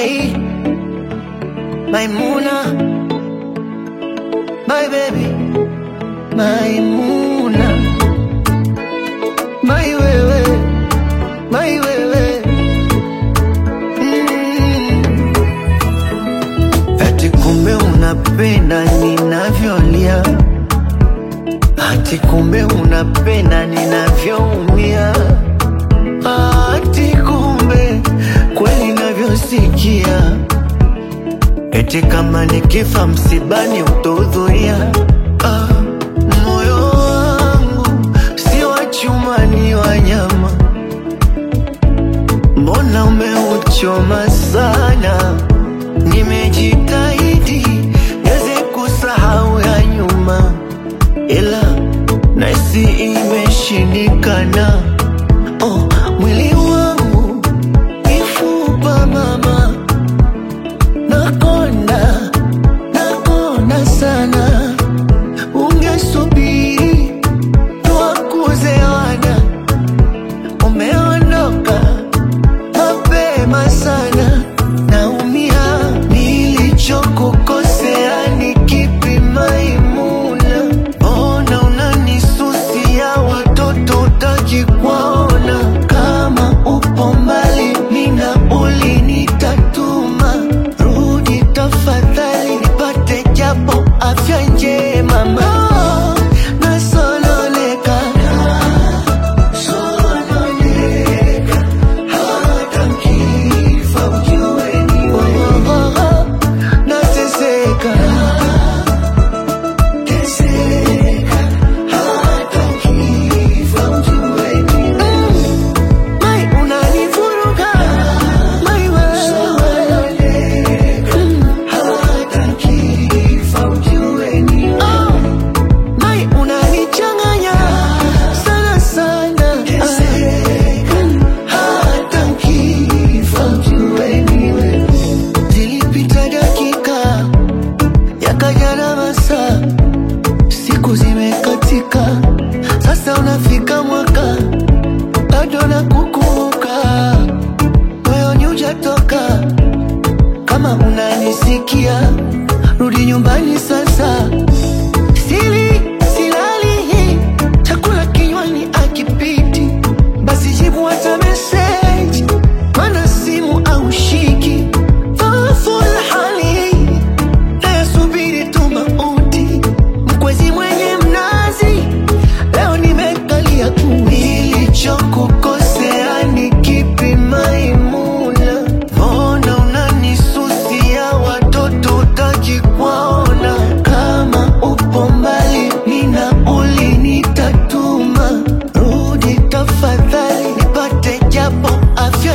my Maimuna, my baby, Maimuna, my wewe, my wewe. Mm. Ati kumbe unapenda ninavyolia, ati kumbe unapenda ninavyoumia, ati kumbe kweli navyosikia Eti kama nikifa msibani utahudhuria. Ah, moyo wangu si wa chuma, ni wa nyama. Mbona umeuchoma sana? Nimejitahidi niweze kusahau ya nyuma, ila nahisi imeshindikana. Oh, mwili wangu mifupa mama Nakonda, nakonda sana. Ungesubiri tuwakuzewana, umeondoka mapema sana. Naumia, nilichokukosea ni kipi Maimuna? Mbona unanisusia watoto utaki kuwaona? Kama upo mbali, nina ulinitatuma Rudi tafadhali, nipate japo afya njema ma nasololeka, nasololeka, hata mkifa ujue ni wewe. Nateseka, teseka, hata mkifa ujue ni wewe. Mai, unanivuruga, mai wewe. Hata nikifa ujue ni wewe. Mai, unanichanganya sana sana. Hata nikifa ujue ni wewe. Zilipita dakika yakaja na masaa, siku zimekatika, sasa unafika mwaka bado nakukumbuka, moyoni hujatoka. Kama unanisikia, rudi nyumbani sasa. Sili silali, chakula kinywani akipiti, basi jibu hata message, mana simu au shiki Dhaifu hali nayasubiri tu mauti, mkwezi mwenye mnazi, leo nimekalia tu. Nilichokukosea ni kipi Maimuna? Mbona unanisusia watoto utaki kuwaona? Kama upo mbali, nina ulinitatuma. Rudi tafadhali, nipate japo afya